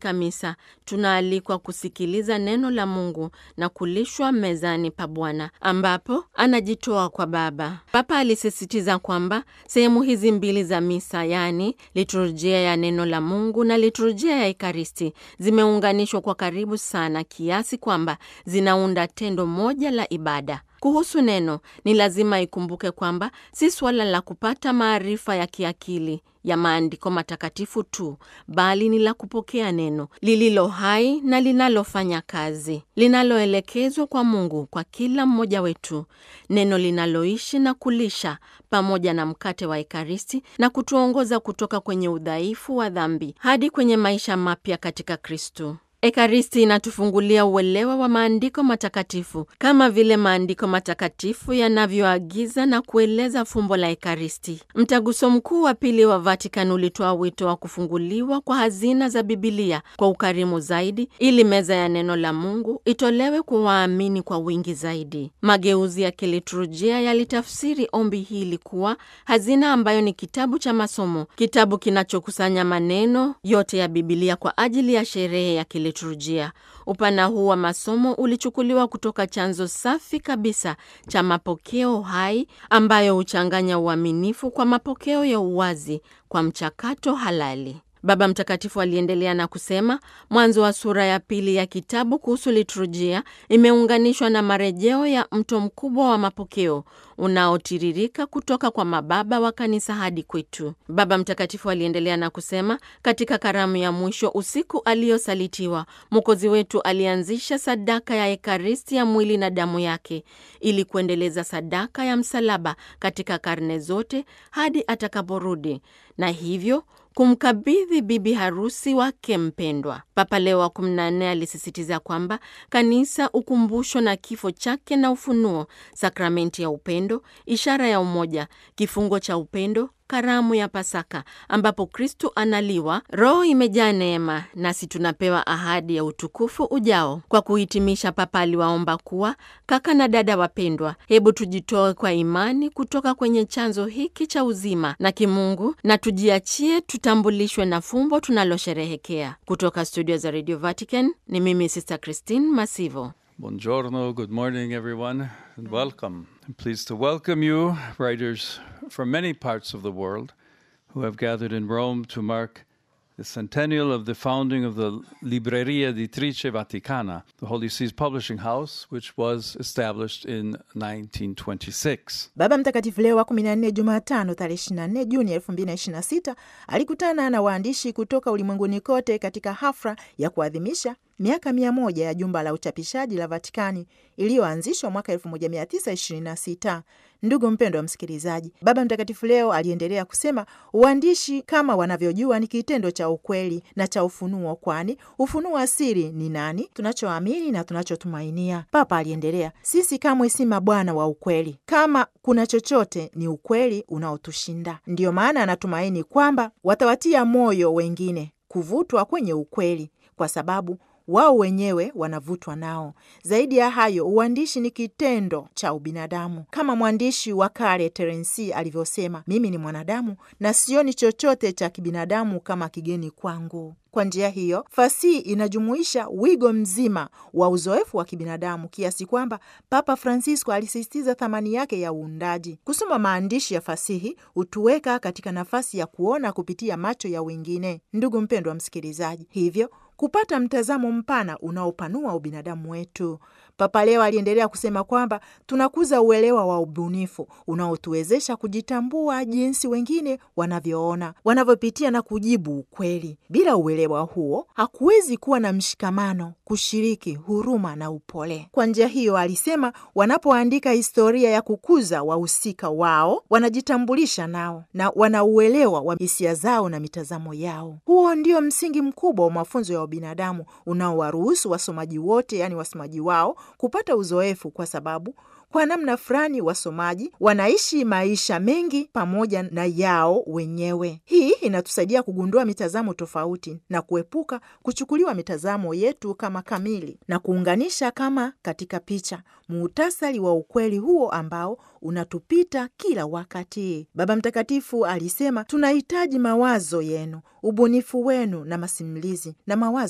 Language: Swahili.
katika misa, tunaalikwa kusikiliza neno la Mungu na kulishwa mezani pa Bwana ambapo anajitoa kwa Baba. Papa alisisitiza kwamba sehemu hizi mbili za misa, yaani liturujia ya neno la Mungu na liturujia ya Ekaristi, zimeunganishwa kwa karibu sana kiasi kwamba zinaunda tendo moja la ibada. Kuhusu neno, ni lazima ikumbuke kwamba si suala la kupata maarifa ya kiakili ya maandiko matakatifu tu, bali ni la kupokea neno lililo hai na linalofanya kazi, linaloelekezwa kwa Mungu kwa kila mmoja wetu, neno linaloishi na kulisha pamoja na mkate wa Ekaristi na kutuongoza kutoka kwenye udhaifu wa dhambi hadi kwenye maisha mapya katika Kristo. Ekaristi inatufungulia uelewa wa maandiko matakatifu kama vile maandiko matakatifu yanavyoagiza na kueleza fumbo la Ekaristi. Mtaguso Mkuu wa Pili wa Vatican ulitoa wito wa kufunguliwa kwa hazina za Bibilia kwa ukarimu zaidi, ili meza ya neno la Mungu itolewe kwa waamini kwa wingi zaidi. Mageuzi ya kiliturujia yalitafsiri ombi hili kuwa hazina ambayo ni kitabu cha masomo, kitabu kinachokusanya maneno yote ya Bibilia kwa ajili ya sherehe ya kiliturujia. Upana huu wa masomo ulichukuliwa kutoka chanzo safi kabisa cha mapokeo hai ambayo huchanganya uaminifu kwa mapokeo ya uwazi kwa mchakato halali. Baba Mtakatifu aliendelea na kusema, mwanzo wa sura ya pili ya kitabu kuhusu liturujia imeunganishwa na marejeo ya mto mkubwa wa mapokeo unaotiririka kutoka kwa mababa wa kanisa hadi kwetu. Baba Mtakatifu aliendelea na kusema, katika karamu ya mwisho, usiku aliyosalitiwa, Mwokozi wetu alianzisha sadaka ya Ekaristi ya mwili na damu yake ili kuendeleza sadaka ya msalaba katika karne zote hadi atakaporudi na hivyo kumkabidhi bibi harusi wake mpendwa. Papa Leo wa 14 alisisitiza kwamba kanisa ukumbusho na kifo chake na ufunuo, sakramenti ya upendo, ishara ya umoja, kifungo cha upendo karamu ya Pasaka ambapo Kristu analiwa, Roho imejaa neema, nasi tunapewa ahadi ya utukufu ujao. Kwa kuhitimisha, Papa aliwaomba kuwa, kaka na dada wapendwa, hebu tujitoe kwa imani kutoka kwenye chanzo hiki cha uzima na kimungu na tujiachie tutambulishwe na fumbo tunalosherehekea. Kutoka studio za Radio Vatican ni mimi Sister Christine Masivo. Buongiorno, good morning, everyone, and welcome. I'm pleased to welcome you, writers from many parts of the world, who have gathered in Rome to mark the centennial of the founding of the Libreria Editrice Vaticana, the Holy See's publishing house, which was established in 1926. Baba Mtakatifu Leo wa 14 Jumatano tarehe 24 Juni 2026 alikutana na waandishi kutoka ulimwenguni kote katika hafla ya kuadhimisha miaka mia moja ya jumba la uchapishaji la Vatikani iliyoanzishwa mwaka 1926. Ndugu mpendo wa msikilizaji, Baba Mtakatifu leo aliendelea kusema, uandishi kama wanavyojua ni kitendo cha ukweli na cha ufunuo, kwani ufunuo wa siri ni nani? Tunachoamini na tunachotumainia. Papa aliendelea, sisi kamwe si mabwana wa ukweli. Kama kuna chochote, ni ukweli unaotushinda. Ndiyo maana anatumaini kwamba watawatia moyo wengine kuvutwa kwenye ukweli, kwa sababu wao wenyewe wanavutwa nao. Zaidi ya hayo, uandishi ni kitendo cha ubinadamu, kama mwandishi wa kale Terensi alivyosema, mimi ni mwanadamu na sioni chochote cha kibinadamu kama kigeni kwangu. Kwa njia hiyo, fasihi inajumuisha wigo mzima wa uzoefu wa kibinadamu kiasi kwamba Papa Francisco alisisitiza thamani yake ya uundaji. Kusoma maandishi ya fasihi hutuweka katika nafasi ya kuona kupitia macho ya wengine. Ndugu mpendwa msikilizaji, hivyo kupata mtazamo mpana unaopanua ubinadamu wetu. Papa leo aliendelea kusema kwamba tunakuza uelewa wa ubunifu unaotuwezesha kujitambua jinsi wengine wanavyoona, wanavyopitia na kujibu ukweli. Bila uelewa huo, hakuwezi kuwa na mshikamano, kushiriki, huruma na upole. Kwa njia hiyo, alisema, wanapoandika historia ya kukuza wahusika wao, wanajitambulisha nao na wanauelewa wa hisia zao na mitazamo yao. Huo ndio msingi mkubwa wa mafunzo ya binadamu unaowaruhusu wasomaji wote, yaani wasomaji wao kupata uzoefu, kwa sababu kwa namna fulani wasomaji wanaishi maisha mengi pamoja na yao wenyewe. Hii inatusaidia kugundua mitazamo tofauti na kuepuka kuchukuliwa mitazamo yetu kama kamili na kuunganisha kama katika picha muhtasari wa ukweli huo ambao unatupita kila wakati. Baba Mtakatifu alisema tunahitaji mawazo yenu, ubunifu wenu na masimulizi na mawazo